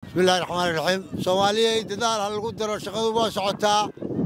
bismillahi raxmaani raxiim soomaaliyay dadaal ha lagu daro shaqadu waa socotaa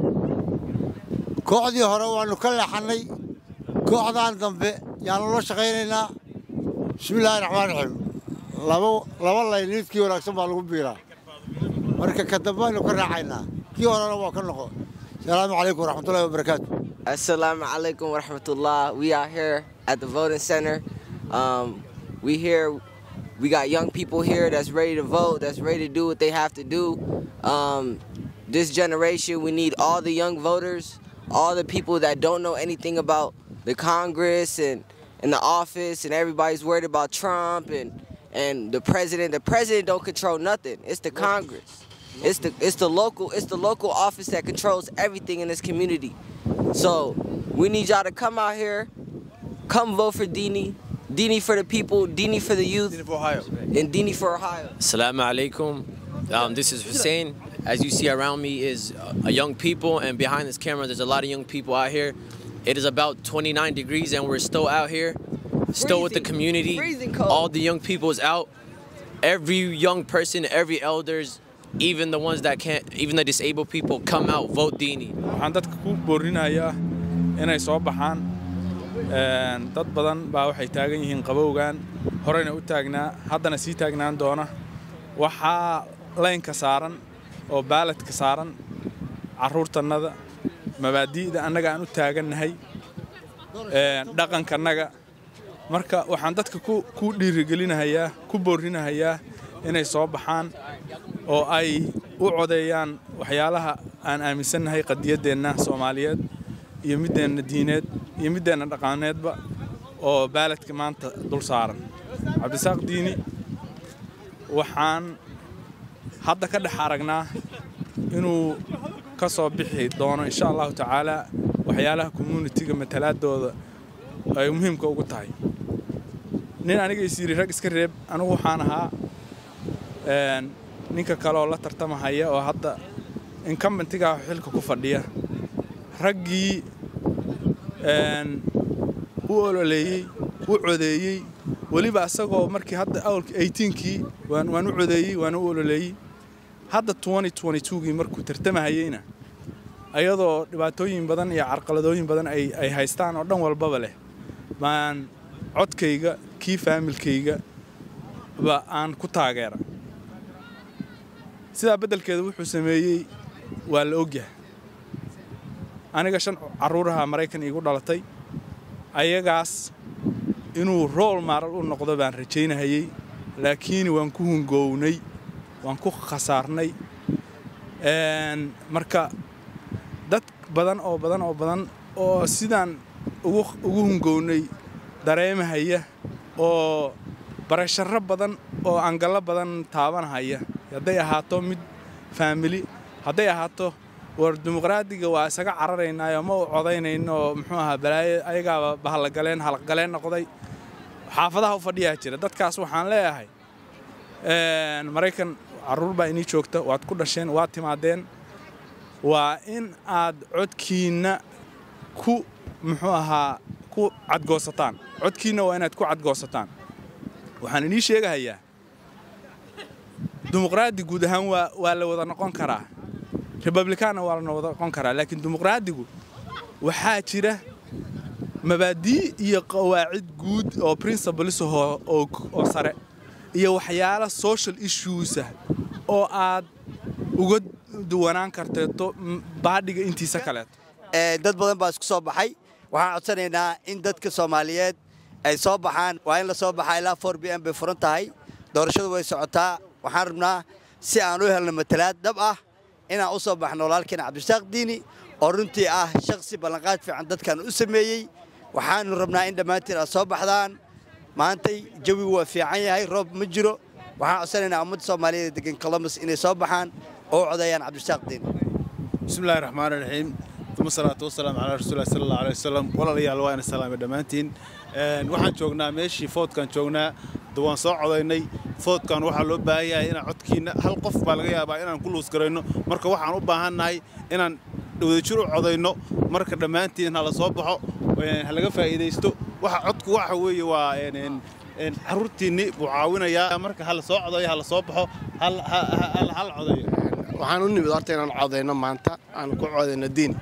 kooxdii hore waannu ka leexannay kooxdan dambe yaannu la shaqaynaynaa bismillaahi raxmaan raxiim laba layn niidkii wanaagsan baa lagu biiraa marka ka dambe aynu ka raacaynaa kii horena waa ka noqo asalaamu calaykum waraxmatullahi wabarakaatu Assalamu alaikum wa rahmatullah. We are here at the voting center. Um, we here, we got young people here that's ready to vote, that's ready to do what they have to do. Um, this generation, we need all the young voters, all the people that don't know anything about the Congress and, and the office, and everybody's worried about Trump and, and the president. The president don't control nothing. It's the Congress. It's the it's the local it's the local office that controls everything in this community. So we need y'all to come out here, come vote for Dini, Dini for the people, Dini for the youth, for Ohio. and Dini for Ohio. Assalamu alaikum. Um, this is Hussein. As you see around me is uh, young people, and behind this camera, there's a lot of young people out here. It is about 29 degrees, and we're still out here, still with the Freezing. community. Freezing cold. All the young people is out. Every young person, every elders, even the ones that can't, even the disabled people, come out, vote Dini. waxaan dadka ku boorinayaa inay soo baxaan Een, dad badan baa waxay taagan yihiin qabowgan horeyna u taagnaa haddana sii taagnaan doona waxaa laynka saaran oo baaladka saaran carruurtannada mabaadi'da annaga aan u taagannahay een, dhaqankannaga marka waxaan dadka ku ku dhiirigelinahayaa ku boorinahayaa inay soo baxaan oo ay u codeeyaan waxyaalaha aan aaminsannahay qadiyaddeenna soomaaliyeed iyo middeenna diineed iyo middeenna dhaqaaneedba oo baaladka maanta dul saaran cabdisaaq diini waxaan hadda ka dhex aragnaa inuu ka soo bixi doono insha allahu tacaala waxyaalaha communitiga matalaadooda ay muhiimka ugu tahay nin aniga is yidhi rag iska reeb anigu waxaan ahaa een, ninka kale oo la tartamahaya oo hadda incumbentiga xilka ku fadhiya raggii een, u ololeeyey u codeeyey weliba isagoo markii hadda awalka 18kii waan waan u codeeyey waan u ololeeyey hadda 2022gii markuu tartamahayeyna ayadoo dhibaatooyin badan iyo carqaladooyin badan ay ay haystaan oo dhan walbaba leh baan codkayga kii faamilkayga ba aan ku taageera sidaa beddelkeeda wuxuu sameeyey waa la ogyahay aniga shan carruuraha maraykan iigu dhalatay ayagaas inuu rool maaral u noqdo baan rajaynahayey laakiin waan ku hungownay waan ku khasaarnay Een, marka dad badan oo badan oo badan oo sidaan ugu ugu hungownay dareemahaya oo barasharro badan oo angallo badan taabanhaya hadday ahaato mid faamili hadday ahaato war dimuqraadiga waa isaga cararaynaayo ma u codaynayno oo muxuu ahaa balaayo ayagaaba bahallagaleen halaqgaleen noqday xaafadaha u fadhiyaa jira dadkaas waxaan leeyahay een, maraykan carruur baa inii joogta waad ku dhasheen waad timaadeen waa in aad codkiinna ku muxuu ahaa ku cadgoosataan codkiinna waa inaad ku cadgoosataan waxaan inii sheegahayaa dimuqraadi guud ahaan waa waa la wada noqon karaa republikaanna waa la wada noqon karaa laakiin dimuqraadigu waxaa jira mabaadii iyo qawaacid guud oo principles oo oo oo sare iyo waxyaalo social issues ah oo aad uga duwanaan karteeto m- baadhiga intiisa kaleeto Ee, dad badan baa isku soo baxay waxaan codsanaynaa in dadka soomaaliyeed ay soo baxaan waa in la soo baxaa ilaa 4 b m bay furan tahay doorashadu way socotaa waxaan rabnaa si aan u helno matalaad dhab ah inaan u soo baxno walaalkeena cabdisaaq diini oo runtii ah shakhsi ballanqaad fiican dadkan u sameeyey waxaanu rabnaa in dhammaantiin aad soo baxdaan maantay jawigu waa fiican yahay roob ma jiro waxaan codsanaynaa ummadda soomaaliyeed ee degan columbus inay soo baxaan oo u codeeyaan cabdisaaq diini بسم الله الرحمن الرحيم ثم الصلاة والسلام على رسول الله صلى الله عليه وسلم ولا ليال وين السلام دمانتين waxaan joognaa meeshii foodkan joognaa waan soo codaynay foodkan waxaa loo baahan yahay inaan codkiina hal qof baa laga yaabaa inaan ku luus garayno marka waxaan u baahannahay inaan wadajir u codayno marka dhammaantiin ha la soo baxo ha laga faa'iidaysto waxa codku waxa weeye waa een, een, een, carruurtiinni buu caawinayaa marka hala sssoo codayo hala soo baxo hal ha- ha- hal hal codayo waxaan u nimid horta inaan codayno maanta aan ku codayno diin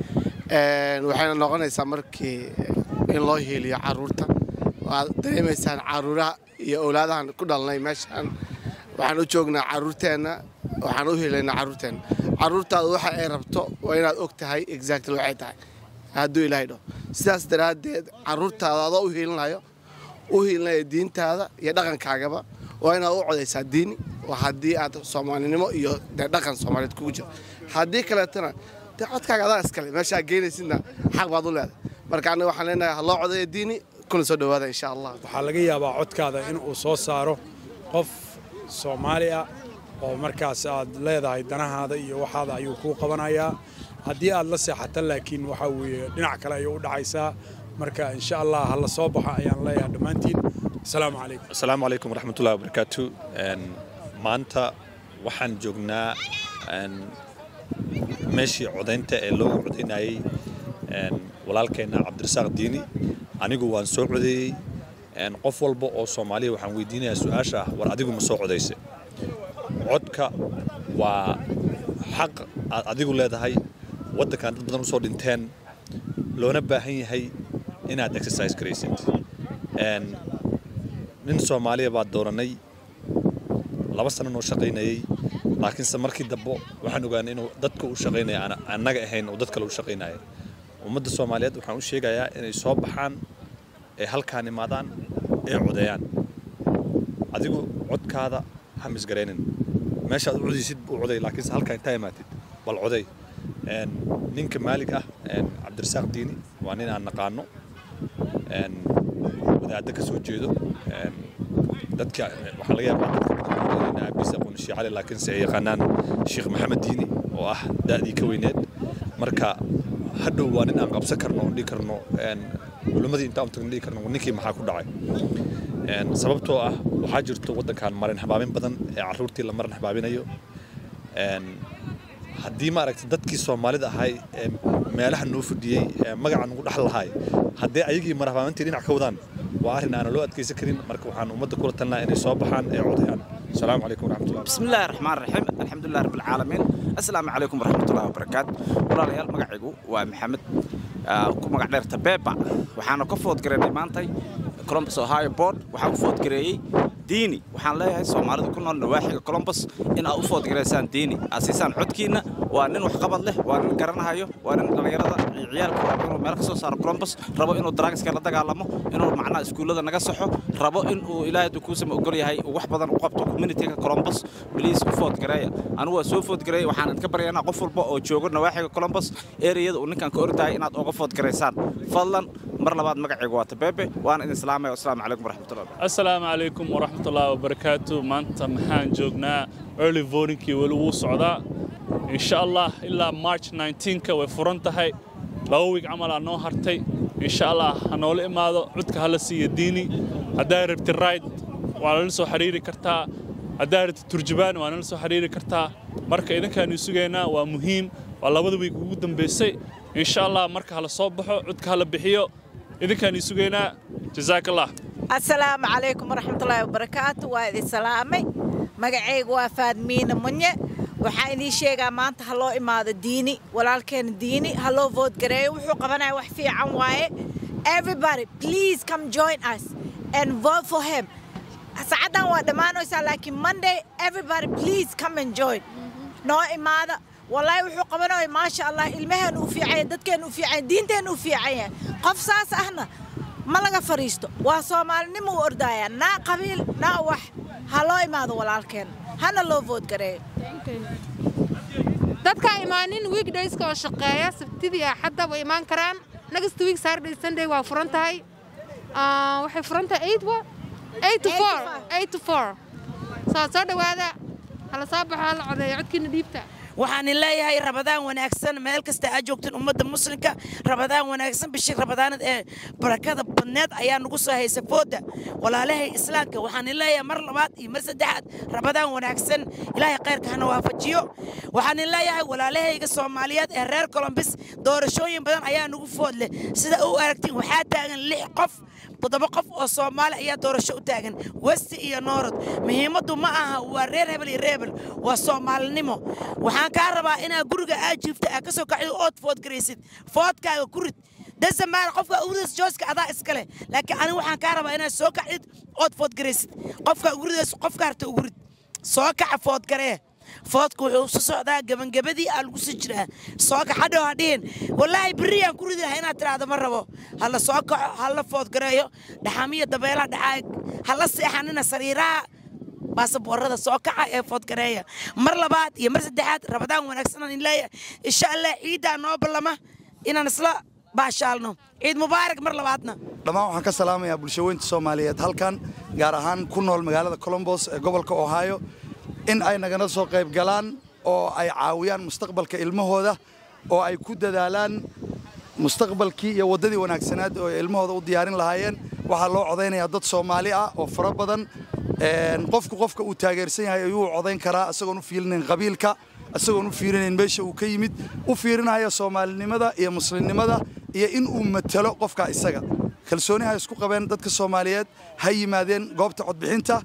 Een, waxayna noqonaysaa markii in loo hiiliyo carruurta waad dareemaysaan carruuraha iyo owlaadahan ku dhalnay meeshaan waxaan u joognaa carruurteenna waxaan u hiilaynaa carruurteenna carruurtaada waxa ay rabto waa inaad og tahay exactly waxay tahay hadduu ilaahay dhaho sidaas daraaddeed carruurtaada adoo u hiilinayo u hiilinaya diintaada iyo dhaqankaagaba waa inaad u codaysaa diini waa haddii aad soomaalinimo iyo dee dhaqan soomaaliyeed kugu jiro haddii kaleetana dee codkaaga adaa iskale meeshaa geynaysidna xaq baad u leedahay marka aniga waxaan leenahay ha loo codaya diini kuna soo dhowaada insha allah waxaa laga yaabaa codkaada in uu soo saaro qof soomaali ah oo markaas aad leedahay danahaada iyo waxaada ayuu kuu qabanayaa haddii aad la seexato laakiin waxaa weeye dhinac kale ayay u dhacaysaa marka insha allah ha la soo baxo ayaan leeyahay dhammaantiin asalaamu calaykum asalaamu calaykum waraxmatullahi wabarakaatu Een, maanta waxaan joognaa een, meeshii codaynta ee loogu codaynayey een, walaalkeenna cabdirasaaq diini anigu waan soo codeeyey een, qof walba oo soomaaliya waxaan weydiinayaa su-aasha ah war adigu ma soo codayse codka waa xaq aad adigu leedahay waddankan dad badan usoo dhinteen loona baahan yahay inaad exercise garaysid Een, nin soomaaliya baa dooranay laba sano noo shaqaynayey laakiinse markii dambe waxaan ogaanay inuu dadka u shaqaynaya aan annaga ahayn oo dad kale u shaqaynaya ummadda soomaaliyeed waxaan u sheegayaa inay soo baxaan ee halkaan imaadaan ee codeeyaan adigu codkaada ha misgaraynin meeshaad u codaysid buu coday laakiinse halkaan intaa imaatid bal coday Een, ninka maalig ah een, cabdirasaaq diini waa nin aan naqaano een, wadaadda ka soo jeedo een, dadka waxaa laga yaabaa dadka badan inay aabiis aqoon sheekh cali laakiinse ay yaqaanaan sheekh maxamed diini oo ah da'dii ka weyneed marka hadhow waa nin aan qabsan karno oon dhihi karno een, culimmadii intaan tagno dhihi karno ninkii maxaa ku dhacay Een, sababtoo ah waxaa jirto waddankan marin habaabin badan ee carruurtii la marin habaabinayo Een, haddii maaragtay dadkii soomaalida ahay ee meelaha noo fadhiyey ee magaca nugu dhaxal lahay haddii ayagii marhabaamintii dhinac ka wadaan waa arrin aanan loo adkaysan karin marka waxaan ummadda kula talnaa inay soo baxaan ee codayaan asalaamu calaykum waraxmatullahi بسم الله الرحمن الرحيم الحمد لله رب العالمين السلام عليكم ورحمة الله وبركاته walaalyaal magacaygu waa maxamed ah, ku magac dheerta beeba waxaana ka food gareynay maantay columbus ohio board waxaan u food gareeyey diini waxaan leeyahay soomaalida ku nool nawaaxiga columbus in aad u food gareysaan diini aad siisaan codkiina waa nin waxqabad leh waa nin garanahayo waa nin dhallinyarada iyo ciyaalka rabo inuu meel ka soo saaro columbus rabo inuu drugska la dagaalamo inuu macnaha iskuullada naga saxo rabo inuu ilaahay hadduu kuusama ogol yahay uu wax badan u qabto communityga columbus bliis u food gareeya anigu waa soo food gareeya waxaan idinka baryaynaa qof walba oo joogo nawaaxiga columbus ereyada uu ninkan ka ordahay inaad oga food garaysaan fadlan mar labaad magacaygu waa tabeebe waana idin islaamaya wasalaamu calaykum waraxmatullahi asalaamu calaykum waraxmatullaahi wabarakaatu maanta maxaan joognaa early votingkii weli wuu socdaa insha allah ilaa march 19ka way furan tahay laba wiig camalaa noo hartay insha allah ha noola imaado codka hala siiya diini haddaa rabti right waa nala soo xiriiri kartaa haddaa rabti turjubaan waa nala soo xiriiri kartaa marka idinkaanu sugaynaa waa muhiim waa labada wiig ugu dambaysay insha allah marka hala soo baxo codka hala bixiyo idinkaanu sugaynaa jazaak allah asalaamu calaykum waraxmatullaahi wabarakaatu waa idin salaamay magacaygu waa faadmiina munye waxaan idiin sheegaa maanta ha loo imaado diini walaalkeena diini ha loo vood gareeyo wuxuu qabanaya wax fiican waaye everybody please come join us and vote for him saacadan waa dhammaanaysaa laakiin monday everybody please come and join noo imaada والله wuxuu qabanaya maasha allah ilmaheenu u fiican yahay dadkeenu u fiican yahay diinteenu u fiican yahay qof saas ahna ma laga fariisto waa soomaalinimo u ordaya naa qabiil naa wax ha loo imaado walaalkeen hana loo vood gareeyo dadka imaanin weekdayska oo shaqeeya sabtidii axadda way imaan karaan next week saturday sunday waa furan tahay Ah, waxay furan tahay eight wa eight to four eight to four soo soo dhowaada hala soo baxo hala codeeyo codkiina dhiibta waxaan leeyahay rabadaan wanaagsan meel kasta aad joogteen ummadda muslimka rabadaan wanaagsan bishii rabadaanad ee barakada badneed ayaa nagu soo haysa fooda walaalahay islaamka waxaan leeyahay mar labaad iyo mar saddexaad rabadaan wanaagsan ilaahay khayrka hana waafajiyo waxaan leeyahay walaalahayga soomaaliyeed ee reer colombis doorashooyin badan ayaa nagu food leh sida u aragtiin waxaa taagan lix qof toddoba qof oo soomaali ayaa doorasho u taagan westi iyo noorod muhiimaddu ma aha waa reer hebel iyo reebel waa soomaalinimo waxaan kaa rabaa inaad guriga aad jiifta aad ka soo kacdo ood food garaysid foodkaaga ku rid dasamaana qofka uridas jooska adaa iskale laakiin aniga waxaan kaa rabaa inaad soo kacdid ood food garaysid qofka uridas qofka harta ugu rid soo kaca food garee foodka wuxuu su socdaa gebangabadii aa lagu sii jiraa soo kaxadhow ha dhihin wallaahi berriyaan ku ridi lahaa inaad tiraahdo ma rabo hala soo kaco hala food gareeyo dhaxamiya dabeelaha dhacaay hala seexanina sariiraha baasaboorada soo kaca ee foodgareeya mar labaad iyo mar saddexaad rabadaan wanaagsanaan in leeyahay insha allah ciiddaa noo ballama inaan isla baashaalno ciid mubaarak mar labaadna dhammaan waxaan ka salaamayaa bulshaweynta soomaaliyeed halkan gaar ahaan ku nool magaalada colombos ee gobolka ohio in ay nagana soo qayb galaan oo ay caawiyaan mustaqbalka ilmahooda oo ay ku dadaalaan mustaqbalkii iyo waddadii wanaagsanaad oo ay ilmahooda u diyaarin lahaayeen waxaa loo codaynayaa dad soomaali ah oo fara badan qofku qofka uu taageersan yahay ayuu codayn karaa isagoon u fiirinayn qabiilka isagoon u fiirinayn meesha uu ka yimid u fiirinaya soomaalinimada iyo muslimnimada iyo in uu matalo qofka isaga kalsooni ha isku qabeen dadka soomaaliyeed ha yimaadeen goobta codbixinta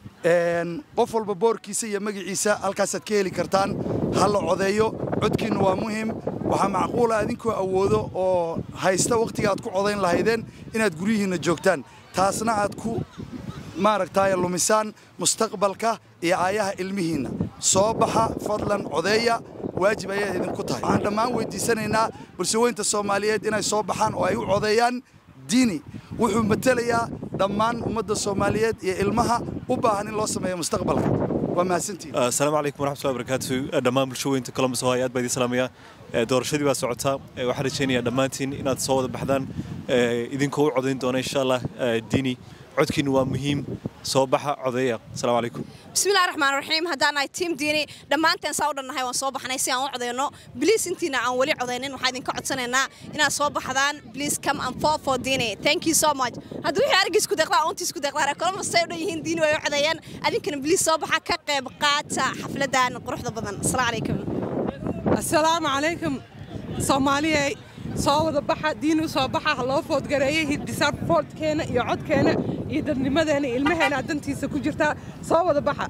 qof walba boorkiisa iyo magaciisa halkaasaad ka heli kartaan ha la codeeyo codkiinnu waa muhim waxaa macquula idinkoo awoodo oo haysta wakhtiga aad ku codayn lahaydeen inaad guryihiinna joogtaan taasna aad ku maaragtaaye lumisaan mustaqbalka iyo aayaha ilmihiinna soo baxa fadlan codeeya waajib ayay idinku tahay waxaan dhammaan weydiisanaynaa bulshaweynta soomaaliyeed inay soo baxaan oo ay u codeeyaan diini wuxuu matelayaa dhammaan ummadda soomaaliyeed iyo ilmaha u baahan in loo sameeyo mustaqbalka waa mahadsantihin asalaamu calaykum waraxmatullahi wabarakaatu dhammaan bulshaweynta columbus ohio aad baa idin salaamaya doorashadii baa socotaa waxaan rajaynayaa dhammaantiin inaad soo wada baxdaan idinkoo u codayn doona insha allah diini codkiinu waa muhiim soo baxa codeeya asalaamu calaykum bismillahi raxmaan raxiim haddaan nahay tiim diini dhammaanteen saa u dhannahay waan soo baxnay si aan u codeyno bliis intiina aan weli codeynin waxaan idinka codsanaynaa inaad soo baxdaan bliis come and fall for diini thank you so much haddii wixii argii isku deeqdaa oontii isku deeqdaa reer columbus say u dhan yihiin diini way u codeeyeen adinkana bliis soo baxa ka qayb qaata xafladan quruxda badan asalaamu calaykum assalaamu calaykum soomaaliyey soo wada baxa diin u soo baxa ha loo foodgareeyey hiddisaab foodkeena iyo codkeena iyo dadnimadeena ilmaheena dantiisa ku jirtaa soo wada baxa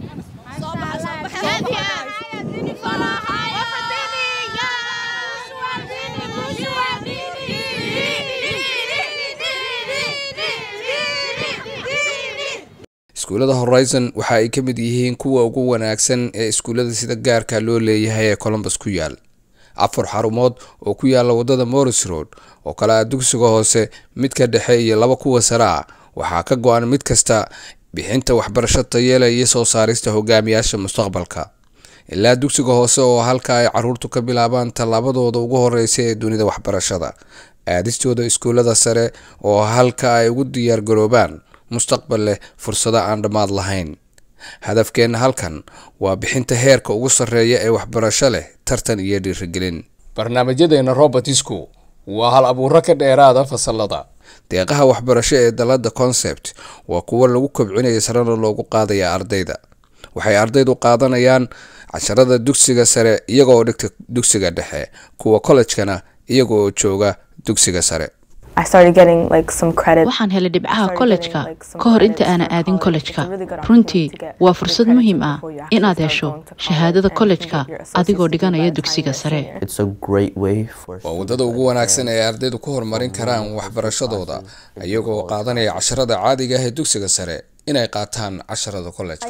iskuullada horizon waxa ay ka mid yihiin kuwa ugu wanaagsan ee iskuullada sida gaarka loo leeyahay ee colombus ku yaal afar xarumood oo ku yaala waddada morris road oo kale ah dugsiga hoose midka dhexe iyo laba kuwa sare ah waxaa ka go-an mid kasta bixinta waxbarasho tayeela iyo soo saarista hogaamiyaasha mustaqbalka ilaa dugsiga hoose oo halka ay caruurtu ka bilaabaan tallaabadooda ugu horeysa ee dunida waxbarashada aadistooda iskuullada sare oo halka ay ugu diyaargaroobaan mustaqbal leh fursado aan dhammaad lahayn hadafkeenna halkan waa bixinta heerka ugu sarreeya ee waxbarasho leh tartan iyo dhiirigelin barnaamijyadeena robertisku waa hal abuuro ka dheeraada fasalada deeqaha waxbarasho ee dalada concept waa kuwo lagu kobcinaya sarena loogu qaadaya ardayda waxay ardaydu qaadanayaan casharada dugsiga sare iyagaoo dhigta dugsiga dhexe kuwa kollejkana iyaga oo jooga dugsiga sare waxaan helay dhibcaha kollejka ka hor inta aanan aadin kollejka runtii waa fursad muhiim ah inaad hesho shahaadada kollejka adigoo dhiganaya dugsiga sare waa waddada ugu wanaagsan ee ardaydu ku horumarin karaan waxbarashadooda iyagoo qaadanaya casharada caadiga ah ee dugsiga sare inay qaataan casharada kollejka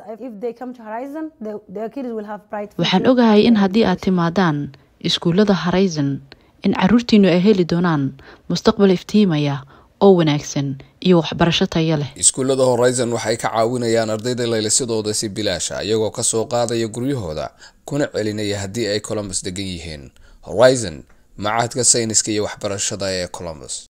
waxaan ogahay in haddii aad timaadaan iskuullada horizon in caruurtiinnu ay heli doonaan mustaqbal iftiimaya oo wanaagsan iyo waxbarasho tayo leh iskuullada horizon waxay ka caawinayaan ardayda laylisadooda si bilaasha iyagoo ka soo qaadaya guryahooda kuna celinaya haddii ay colombus degan yihiin horizon macahadka sayniska iyo waxbarashada ee colombus